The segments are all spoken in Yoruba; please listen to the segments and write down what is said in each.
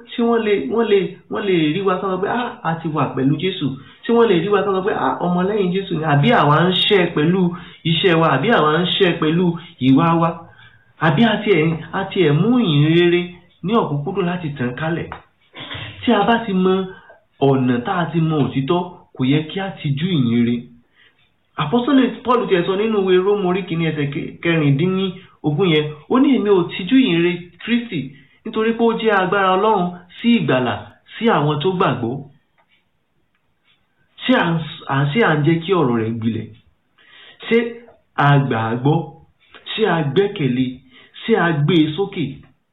tí wọ́n lè wọ́n lè wọ́n lè rí wa sọ́nà pé ah a ti wà pẹ̀lú Jésù tí wọ́n lè rí wa sọ́nà pé ah ọmọlẹ́yìn Jésù ni àbí àwa ń ṣe pẹ̀lú iṣẹ́ wa àbí àwa ń ṣe pẹ̀lú ìwà wa àbí àti ẹ̀ àti ẹ̀ mú ìyìn rere ní ọ̀kúnkúndùn láti tàn kálẹ̀ tí a bá ti mọ ọ̀nà tá a ti mọ òtítọ́ kò yẹ kí a ti jú ìyìn rere àpọ́sọ́lẹ̀ Paul ti ẹ̀ sọ nínú ìwé Róòmù orí kìíní ẹsẹ̀ kẹrìndínlógún yẹn ó ní èmi ò tijú ìyìn rere Kristi nítorí pé ó jẹ́ agbára Ọlọ́run sí ìgbàlà sí àwọn tó gbàgbọ́ ṣé à ń ṣé à ń jẹ́ kí ọ̀rọ̀ rẹ̀ gbilẹ̀ ṣé a gbà á gbọ́ ṣé a gbẹ́kẹ̀lé ṣé a gbé e sókè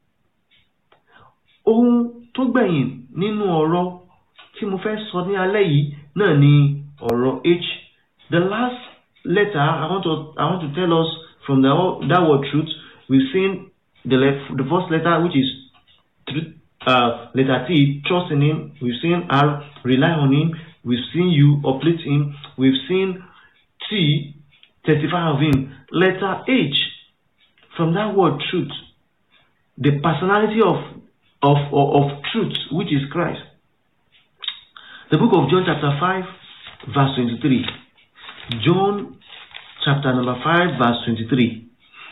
ohun tó gbẹ̀yìn nínú ọ̀rọ̀ tí mo fẹ́ sọ ní alẹ́ yìí náà ni ọ̀rọ̀ h the last letter I want to I want to tell us from the that word truth we've seen the left, the first letter which is truth, uh, letter T trust in him we've seen R rely on him we've seen U uplift him we've seen T testify of him letter H from that word truth the personality of of, of, of truth, which is Christ. The book of John chapter 5, verse 23. John chapter number 5, verse 23.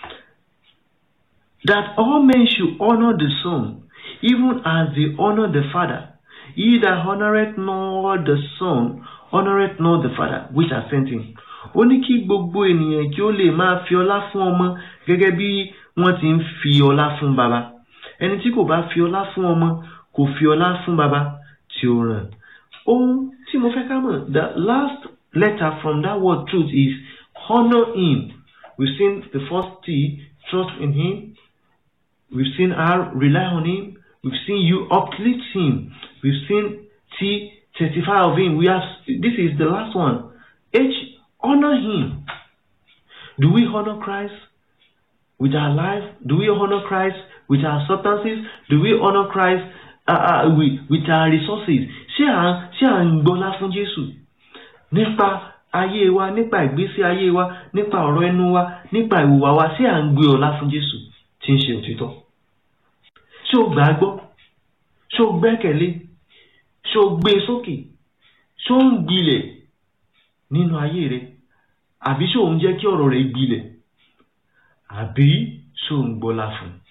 That all men should honor the Son, even as they honor the Father. He that honoreth not the Son, honoreth not the Father, which has sent him. Ó ní kí gbogbo ènìyàn kí ó lè máa fi ọlá fún ọmọ gẹ́gẹ́ bí wọ́n ti ń fi ọlá fún baba ẹni tí kò bá fi ọlá fún ọmọ kò fi ọlá fún baba tí ó ràn ohun tí mo fẹ́ ká mọ̀ the last letter from that word truth is honour him we've seen the first T trust in him we've seen R rely on him we've seen U uplift him we've seen T testify of him we have this is the last one H honour him do we honour Christ with our life do we honour Christ with our substances do we honour Christ uh, uh, with, with our resources ṣé à ṣé à ń gbọ́lá fún Jésù nípa ayé wa nípa ìgbésí ayé wa nípa ọ̀rọ̀ ẹnu wa nípa ìwùwà wa ṣé à ń gbé ọlá fún Jésù tí ń ṣe òtítọ́ ṣé o gbà á gbọ́ ṣé o gbẹ́kẹ̀lé ṣé o gbé e sókè ṣé o ń gbilẹ̀ nínú ayé rẹ àbí ṣé o ń jẹ́ kí ọ̀rọ̀ rẹ gbilẹ̀ àbí ṣé o ń gbọ́lá fún un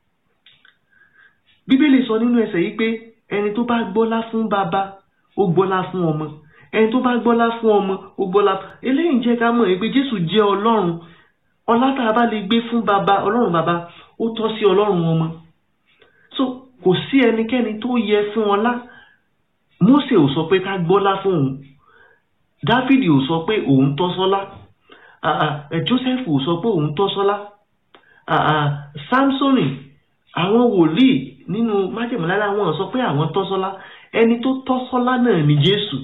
bíbélì sọ nínú ẹsẹ̀ yìí pé ẹni tó bá gbọ́lá fún bàbá ó gbọ́lá fún ọmọ ẹni tó bá gbọ́lá fún ọmọ ó gbọ́lá fún eléyìí jẹ́ ká mọ̀ pé jésù jẹ́ ọlọ́run ọlá tá a bá lè gbé fún bàbá ọlọ́run bàbá ó tọ́ sí ọlọ́run ọmọ so kò sí ẹnikẹ́ni tó yẹ fún ọlá mósè ò sọ pé ká gbọ́lá fún òun dáfídì ò sọ pé òun tọ́ sọ́lá joseph ò sọ pé òun tọ́ sọ́lá samsoni àwọn wòlíì nínú májèmọ́lá wọn sọ pé àwọn tọ́sọ́lá ẹni tó tọ́sọ́lá náà ni jésù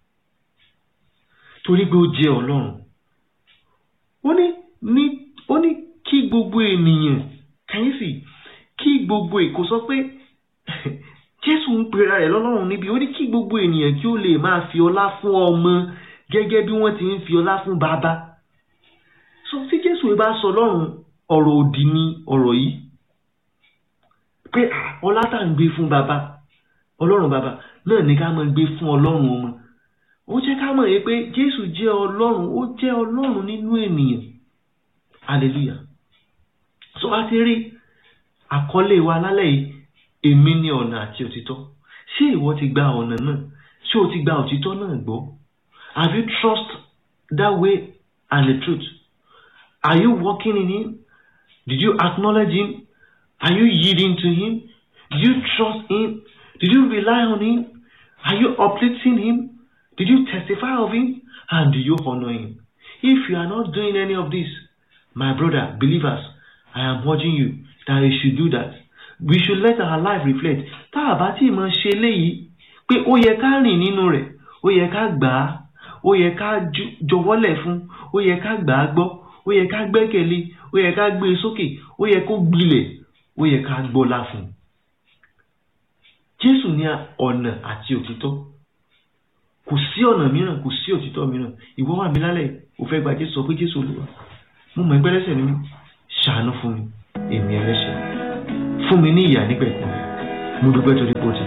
torí pé ó jẹ́ ọlọ́run ó ní ní ó ní kí gbogbo ènìyàn kàyéfì kí gbogbo èkó sọ pé jésù ń pera rẹ̀ lọ́lọ́run níbi ó ní kí gbogbo ènìyàn kí ó lè máa fi ọlá fún ọmọ gẹ́gẹ́ bí wọ́n ti ń fi ọlá fún bàbá so tí jésù bá sọ lọ́run ọ̀rọ̀ òdì ni ọ̀rọ̀ yìí pé ọlá tá à ń gbé fún bàbá ọlọ́run bàbá náà ní ká máa gbé fún ọlọ́run ọmọ ó jẹ́ ká mọ̀ yìí pé jésù jẹ́ ọlọ́run ó jẹ́ ọlọ́run nínú ènìyàn hallelujah so a ti rí àkọlé wa lálẹ́ yìí èmi ní ọ̀nà àti òtítọ́ ṣé ìwọ ti gba ọ̀nà náà ṣé o ti gba òtítọ́ náà gbọ́ have you trust that way and the truth are you walking in him did you acknowledge him Are you yielding to Him? Did you trust Him? Did you rely on Him? Are you uplifting Him? Did you testify of Him? And do you honor Him? If you are not doing any of this, my brother, believers, I am urging you that you should do that. We should let our life reflect. Tá a bá tí mọ̀ ṣe léyìí pé ó yẹ ká rìn nínú rẹ̀, ó yẹ ká gbà á, ó yẹ ká jọ̀wọ́lẹ̀ fún, ó yẹ ká gbà á gbọ́, ó yẹ ká gbẹ́kẹ̀lé, ó yẹ ká gbé e sókè, ó yẹ kó gbilẹ̀ ó yẹ ká gbọ́lá fún un jésù ní ọ̀nà àti òtítọ́ kò sí ọ̀nà mìíràn kò sí òtítọ́ mìíràn ìwọ wà mí lálẹ́ ò fẹ́ gba jésù sọ pé jésù olúwa mo mọ̀ ẹgbẹ́ lẹ́sẹ̀ ni mí ṣàánú fún mi èmi ẹlẹ́ṣẹ̀ fún mi ní ìyà nígbẹ̀kún mo dúpẹ́ torí pé o ti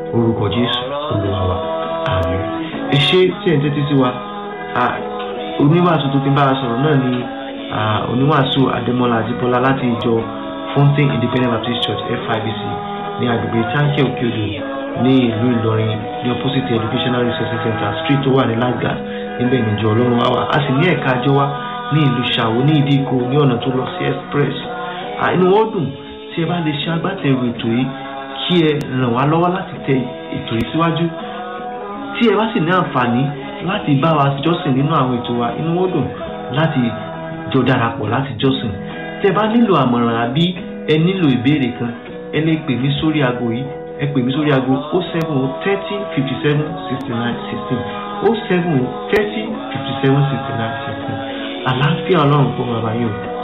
orúkọ jésù olúwa wa àmín ẹ ṣé tí ẹ̀ ń tẹ́tí sí wa oníwàásù tó ti bá a sọ̀rọ̀ náà ni oníwàásù adémọlá àjíbọ́lá láti ìjọ fountain independent baptist church fibc ní agbègbè táǹkì òkèodò ní ìlú ìlọrin ní opposite educational resource center street tó wà ní lagos níbẹ̀ níjọ ọlọ́run wá wà a sì ní ẹ̀ka àjọ wa ní ìlú ṣàwó ní ìdíkò ní ọ̀nà tó lọ sí express inú wọn dùn tí ẹ bá lè ṣe agbátẹrù ètò yìí kí ẹ ràn wá lọ́wọ́ láti tẹ ètò yìí síwájú tí ẹ bá sì ní àǹfààní láti bá wa jọ́sìn nínú àwọn ètò wa inú wọn dùn láti jọ darapọ̀ láti jọ́sìn tí ẹ bá nílò àmọ̀ràn àbí ẹ nílò ìbéèrè kan ẹ lè pè mí sórí aago yìí ẹ pè mí sórí aago o seven o thirty fifty seven sixty nine sixteen o seven o thirty fifty seven sixty nine sixteen àlàáfíà ọlọ́run fún bàbá yìí o